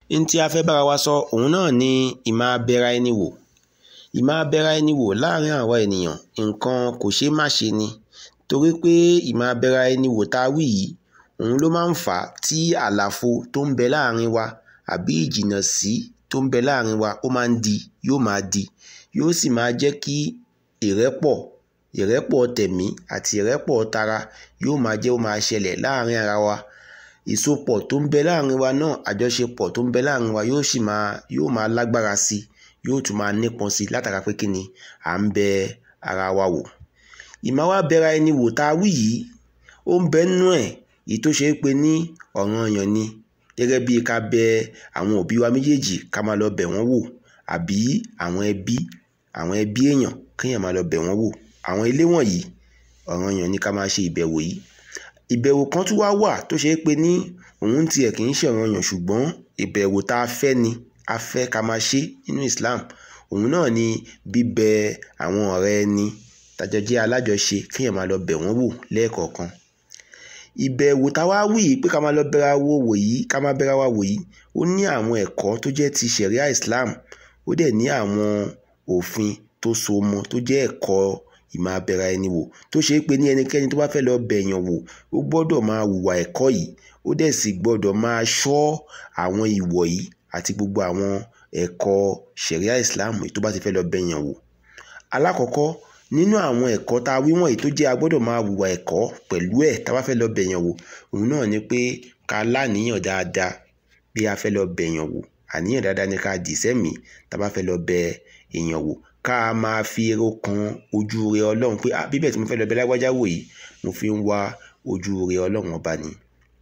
n tí a fẹ́ bára wa sọ òun náà ni ìmáa bẹra ẹni wò ìmáa bẹra ẹni wò láàrin àwa ènìyàn nǹkan kò ṣeé má ṣe ni torí pé ìmáa bẹra ẹni wò tá a wí yìí òun ló máa ń fà á tí àlàfo tó ń bẹ láàrin wa àbí ìjìnnà sí tó ń bẹ láàrin wa ó máa ń di yóò máa di yóò sì máa jẹ́ kí ìrẹ́pọ̀ ìrẹ́pọ̀ tẹ̀mí àti ìrẹ́pọ̀ tara yóò máa jẹ́ ó máa ṣẹlẹ̀ láàrin ara wa ìsopọ̀ tó ń bẹ láàrin wa náà àjọṣepọ̀ tó ń bẹ láàrin wa yóò sì máa yóò máa lágbára sí i yóò tún máa nípọn sí i látara pé kí ni à ń bẹ ara wa wò ìmáa wá bẹra ẹni wò tá a wí yìí ó ń bẹ nínú ẹ̀ èyí tó ṣe é pé ní ọ̀ranyàn ni gẹ́gẹ́ bí ká bẹ àwọn òbí wa méjèèjì ká máa lọ bẹ̀ wọ́n wò àbí àwọn ẹbí àwọn ẹbí èèyàn kéèyàn máa lọ bẹ̀ wọ́n wò àwọn ilé wọ̀nyí ọ̀ranyàn ni ká máa ṣe ìbẹ̀wò yìí ìbẹ̀wò kan tún wá wà tó ṣe é pé ní òun tiẹ̀ kì í ṣe ọ̀ranyàn ṣùgbọ́n ìbẹ̀wò tá a fẹ́ ni a fẹ́ ká máa ṣe nínú Islam òun náà ni bíbẹ àwọn ọ̀rẹ́ ẹni tájọ jẹ́ alájọṣe kéèyàn máa lọ bẹ̀ wọ́n wò lẹ́ẹ̀kọ̀ọ̀kan ìbẹ̀wò táwa wí yìí pé ká máa lọ bẹra wo wò yìí ká máa bẹra wa wò yìí ó ní àwọn ẹ̀kọ́ tó jẹ́ ti ṣẹ̀ríà Islam ó dẹ̀ ní àwọn òfin tó so mọ́ tó jẹ́ ẹ̀kọ́ ìmáa bẹra ẹni wò tó ṣe é pé ní ẹnikẹ́ni tó bá fẹ́ lọ bẹ̀yàn wò ó gbọ́dọ̀ máa hùwà ẹ̀kọ́ yìí ó dẹ̀ sì gbọ́dọ̀ máa ṣọ́ àwọn ìwọ̀ yìí àti gbogbo àwọn ẹ̀kọ́ ṣẹ̀ríà Islam tó bá ti fẹ́ lọ bẹ̀yàn wò alákọ̀ọ́kọ́ nínú àwọn ẹ̀kọ́ tá a wí wọ̀nyí tó jẹ́ a gbọ́dọ̀ máa hùwà ẹ̀kọ́ pẹ̀lú ẹ̀ tá a bá fẹ́ lọ bẹ̀yàn wò òun náà ni pé ká láníyàn dáadáa bí a fẹ́ lọ bẹ̀yàn wò àníyàn dáadáa ni ká dì sẹ́mìí tá a bá fẹ́ lọ bẹ èèyàn wò ká máa fi èrò kan ojú rẹ ọlọ́run pé ah bíbẹ̀ tí mo fẹ́ lọ bẹ lágbájá wò yìí mo fi ń wá ojú rẹ ọlọ́run ọba ni.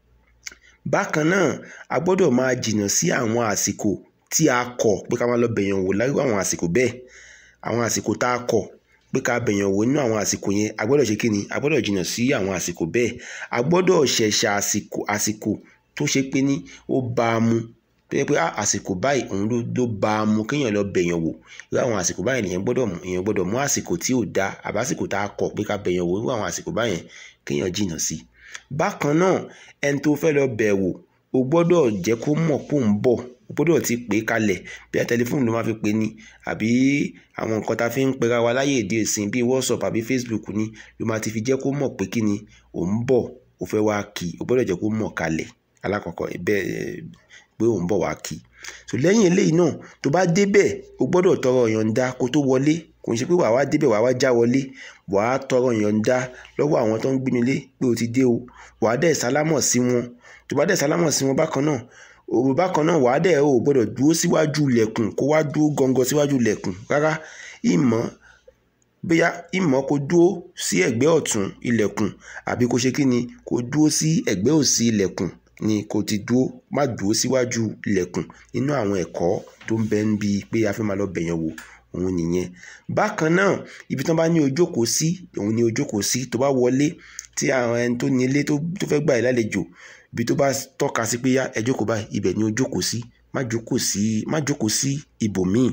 bákan náà a gbọ́dọ̀ máa jìnnà sí àwọn àsìkò tí a kọ̀ pé ká máa lọ bẹ̀yàn wò lágbó àwọn àsìkò bẹ́ẹ̀ àwọn àsìkò tá a kọ̀ pé ká bẹ̀yàn wò nínú àwọn àsìkò yẹn a gbọ́dọ̀ ṣe kí ni a gbọ́dọ̀ jìnnà sí àwọn àsìkò bẹ́ẹ̀ a gbọ́dọ̀ ṣẹ̀ṣà àsìkò àsìkò tó ṣe pé ní ó bá a mu tó yẹ pé àsìkò báyìí òun ló ló bá a mu kéèyàn lọ bẹ̀yàn wò irú àwọn àsìkò báyìí nìyẹn gbọ́dọ̀ mú èèyàn gbọ́dọ̀ mú àsìkò tí ò da àbásìkò tá a kọ̀ pé ká bẹ̀yàn wò irú àwọn àsìkò báyẹn kéèyàn jìnnà sí bákan náà ẹni tó fẹ́ lọ bẹ̀ wò o gbọ́dọ̀ jẹ́ kó mọ̀ kó ń bọ̀ o gbọ́dọ̀ ti pè é kalẹ̀ bí a tẹlifóònù ló máa fi pè ní àbí àwọn nǹkan tá a fi ń pera wa láyé èdè ìsìn bíi WhatsApp àbí Facebook ni ló máa ti fi jẹ́ kó mọ̀ pé kí ni ò ń bọ̀ o fẹ́ wá kí o gbọ́dọ̀ jẹ́ kó mọ̀ kalẹ̀ alákọ̀ọ́kọ́ bẹ́ẹ̀ pé ò ń bọ̀ wá kí so lẹ́yìn eléyìí náà tó bá débẹ̀ o gbọ́dọ̀ tọrọ ìyọ̀ǹda kó tó wọlé kò ń ṣe pé wàá wá débẹ̀ wàá wá já wọlé wàá tọrọ ìyọ̀ǹda lọ́wọ́ àwọn tó ń gbé nílé pé o ti dé o wàá dẹ̀ sálámọ̀ sí wọn tó bá dẹ̀ sálámọ̀ sí wọn bákan náà òwò bákan náà wàá dẹ̀ o gbọ́dọ̀ dúró síwájú ilẹ̀kùn kó wá dúró gangan síwájú ilẹ̀kùn rárá ìmọ̀ bóyá ìmọ̀ kó dúró sí ẹ̀gbẹ́ ọ̀tún ilẹ̀kùn àbí kó ṣe kí ni kó dúró sí ẹ̀gbẹ́ òsì ilẹ̀kùn ni kò ti dúró má dúró síwájú ilẹ̀kùn nínú àwọn ẹ̀kọ́ tó ń bẹ níbi pé a fẹ́ máa lọ bẹ̀yàn wò òun nìyẹn bákan náà ibi tí wọ́n bá ní ojókòó sí òun ni ojókòó sí tó bá wọlé tí àwọn ẹni tó ní ilé tó fẹ́ gbà ẹ́ lálejò ibi tó bá tọ́ka sí pé yá ẹ jókòó báyìí ibẹ̀ ni ojókòó sí má jókòó sí má jókòó sí ibòmíì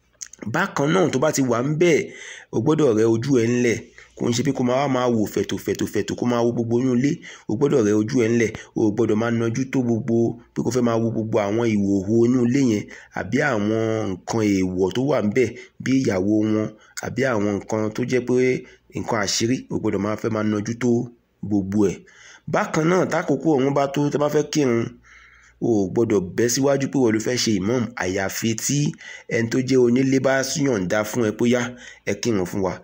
bákan náà tó bá ti wà ń bẹ́ẹ̀ o gbọ́dọ̀ rẹ ojú ẹ ńlẹ̀ kò ń ṣe pé kó máa wá máa wò fẹ̀tò fẹ̀tò fẹ̀tò kó máa wo gbogbo inú ilé o gbọ́dọ̀ rẹ ojú ẹ ńlẹ̀ o gbọ́dọ̀ máa nájú tó gbogbo pé kó fẹ́ máa wo gbogbo àwọn ìhòòhò inú ilé yẹn àbí àwọn nǹkan èèwọ̀ tó wà ńbẹ̀ bí ìyàwó wọn àbí àwọn nǹkan tó jẹ́ pé nǹkan àṣírí o gbọ́dọ̀ máa fẹ́ máa nájú tó gbogbo ẹ̀ bákan náà tákòókò ọ̀hún bá tó tẹ́ bá fẹ́ kírun o gbọ́dọ̀ bẹ́ síwájú pé wọ́n ló fẹ́ ṣe imam àyàfi tí ẹni tó jẹ́ onílé bá yọ̀ǹda fún ẹ bóyá ẹ kírun fún wa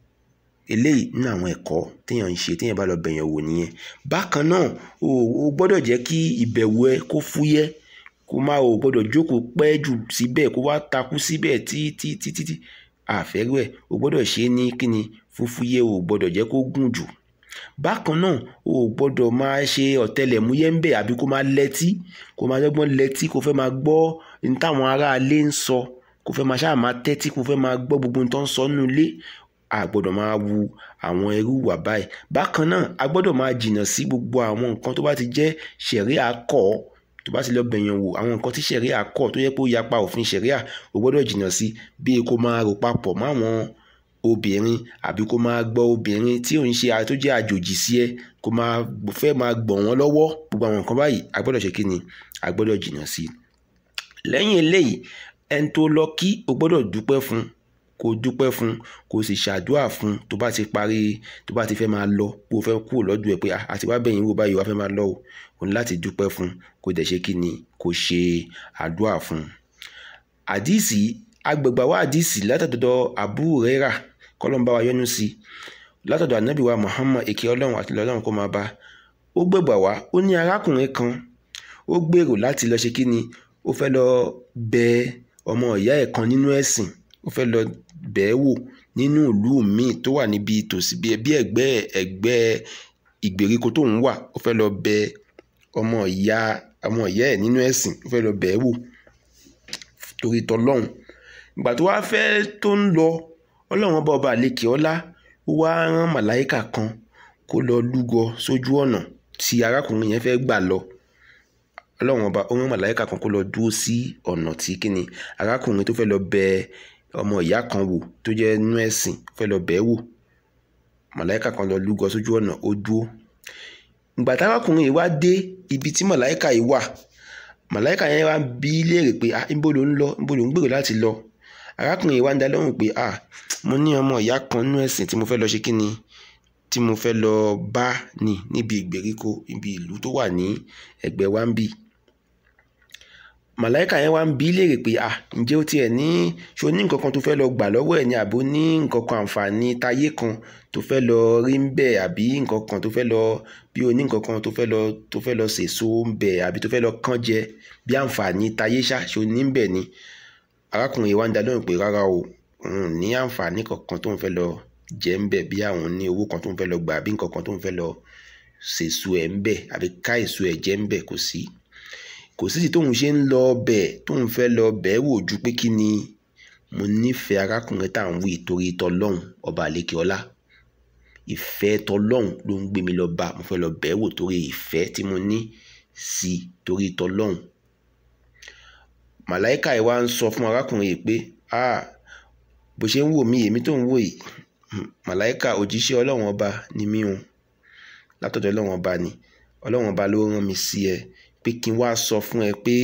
eléyìí nínú àwọn ẹ̀kọ́ téèyàn ń ṣe téèyàn bá lọ bẹ̀yàn wò nìyẹn bákan náà o o gbọ́dọ̀ jẹ́ kí ìbẹ̀wò ẹ kó fúyẹ́ kó má o gbọ́dọ̀ jókòó pẹ́ jù síbẹ̀ kó wá takú síbẹ̀ títí títí àfẹ́rù ẹ̀ o gbọ́dọ̀ ṣe é ní kíni fúfúyẹ́ o gbọ́dọ̀ jẹ́ kó gùn jù bákan náà o gbọ́dọ̀ máa ṣe ọ̀tẹlẹ̀múyẹ́ ń bẹ̀ àbí kó máa lẹ́tí kó máa dọ́gbọ́n lẹ́tí kó fẹ́ máa gbọ́ ní táwọn aráalé ń sọ kó fẹ́ máa ṣáà máa tẹ́tí kó fẹ́ máa gbọ́ gbogbo nǹkan sọ nínú ilé a gbọ́dọ̀ máa wu àwọn ẹrú wà báyìí bákan náà a gbọ́dọ̀ máa jìnnà sí gbogbo àwọn nǹkan tó bá ti jẹ́ ṣẹ̀ríà kọ́ tó bá ti lọ bẹ̀yàn wò àwọn nǹkan tí ṣẹ̀ríà kọ́ tó yẹ pé ó yapa òfin ṣẹ̀ríà o gbọ́dọ̀ jìnnà sí bí kó máa rò papọ̀ máwọn obìnrin àbí kó máa gbọ́ obìnrin tí ò ń ṣe tó jẹ́ àjòjì sí ẹ kó máa fẹ́ máa gbọ̀n wọ́n lọ́wọ́ gbogbo àwọn nǹkan báyìí a gbọ́dọ̀ ṣe kí ni a gbọ́dọ̀ jìnnà sí lẹ́yìn eléyìí ẹni tó lọ kí o gbọ́dọ̀ dúpẹ́ fún kó dúpẹ́ fún kó sì ṣàdúrà fún tó bá ti parí tó bá ti fẹ́ máa lọ pé o fẹ́ kúrò lọ́dọ̀ ẹ̀ pé àti wá bẹ̀yìn wò báyìí wá fẹ́ máa lọ o o ní láti dúpẹ́ fún kó dẹ̀ ṣe kí ni kó ṣe àdúrà fún. àdìsí agbègbè wa àdìsí látọ̀dọ̀ Abu Huraira kọ́lọ́n bá wa yọ́nú sí látọ̀dọ̀ ànábì wa Muhammad èké ọlọ́run àti ọlọ́run kó máa bá ó gbègbà wá ó ní arákùnrin kan ó gbèrò láti lọ ṣe kí ni ó fẹ́ lọ bẹ ọmọ ìyá ẹ̀ kan nínú ẹ̀sìn ó fẹ́ lọ bẹ̀ẹ́ wò nínú ìlú míì tó wà níbi tòsí bí ẹgbẹ́ ẹgbẹ́ ìgbèríko tó ń wà ó fẹ́ lọ bẹ ọmọ ìyá ọmọ ìyá ẹ̀ nínú ẹ̀sìn ó fẹ́ lọ bẹ̀ẹ́ wò torí tọlọ́hun ìgbà tó wá fẹ́ tó ń lọ ọlọ́run ọba ọba àlekè ọlá ó wá rán màláìkà kan kó lọ lúgọ sójú ọ̀nà tí arákùnrin yẹn fẹ́ gbà lọ ọlọ́run ọba ó rán màláìkà kan kó lọ dúró sí ọ̀nà tí kíni arákùnrin tó fẹ́ lọ bẹ ọmọ ìyá kan wò tó jẹ́ nínú ẹ̀sìn fẹ́ lọ bẹ̀ẹ́ wò màláìkà kan lọ lúgọ sójú ọ̀nà ó dúró ìgbà tí arákùnrin yìí wá dé ibi tí màláìkà yìí wà màláìkà yẹn wá bí léèrè pé ah níbo ló ń lọ níbo ló ń gbèrò láti lọ arákùnrin yìí wá ń dá lóhùn pé ah mo ní ọmọ ìyá kan nínú ẹ̀sìn tí mo fẹ́ lọ ṣe kí ni tí mo fẹ́ lọ bá ní níbi ìgbèríko ibi ìlú tó wà ní ẹ̀gbẹ́ wa ń bì màláìkà yẹn wá ń bí léèrè pé ah ǹjẹ́ ó tiẹ̀ ní ṣo ní nǹkan kan tó fẹ́ lọ gbà lọ́wọ́ ẹ̀ ni àbó ní nǹkan kan àǹfààní táyé kan tó fẹ́ lọ rí ń bẹ̀ àbí nǹkan kan tó fẹ́ lọ bí o ní nǹkan kan tó fẹ́ lọ tó fẹ́ lọ sèso ń bẹ̀ àbí tó fẹ́ lọ kán jẹ bí àǹfààní táyé ṣá ṣo ní ń bẹ̀ ni arákùnrin yìí wá ń dá lóhùn pé rárá o òun ní àǹfààní kankan tó ń fẹ́ lọ jẹ ń bẹ̀ bí àwọn ní owó kan tó ń fẹ́ lọ gbà àbí nǹkan kan tó ń fẹ́ lọ sèso ẹ̀ ń bẹ̀ àbí ká èso ẹ̀ jẹ ń bẹ̀ kò sí kò sí ti tóun ṣe ń lọ bẹ̀ tóun fẹ́ lọ bẹ̀ wò ju pé kí ni mo nífẹ̀ẹ́ arákùnrin tá à ń wí torí tọlọ́hun ọba àlekè ọlá ìfẹ́ tọlọ́hun ló ń gbé mi lọ bá mo fẹ́ lọ bẹ̀ wò torí ìfẹ́ tí mo ní sí torí tọlọ́hun màláìka yìí wá ń sọ fún arákùnrin yìí pé ah bó ṣe ń wò mí èmi tó ń wò yìí màláìka òjíṣẹ́ ọlọ́run ọba ni mí o látọ̀dọ̀ ọlọ́run ọba ni ọlọ́run ọba ló rán mi sí ẹ pé kí n wá sọ fún ẹ pé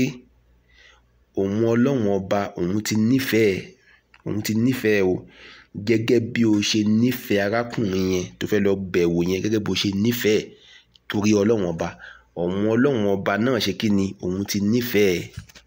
òun ọlọ́run ọba òun ti nífẹ̀ẹ́ òun ti nífẹ̀ẹ́ o gẹ́gẹ́ bí o ṣe nífẹ̀ẹ́ arákùnrin yẹn tó fẹ́ lọ bẹ̀wò yẹn gẹ́gẹ́ bó ṣe nífẹ̀ẹ́ torí ọlọ́run ọba òun ọlọ́run ọba náà ṣe kí ni òun ti nífẹ̀ẹ́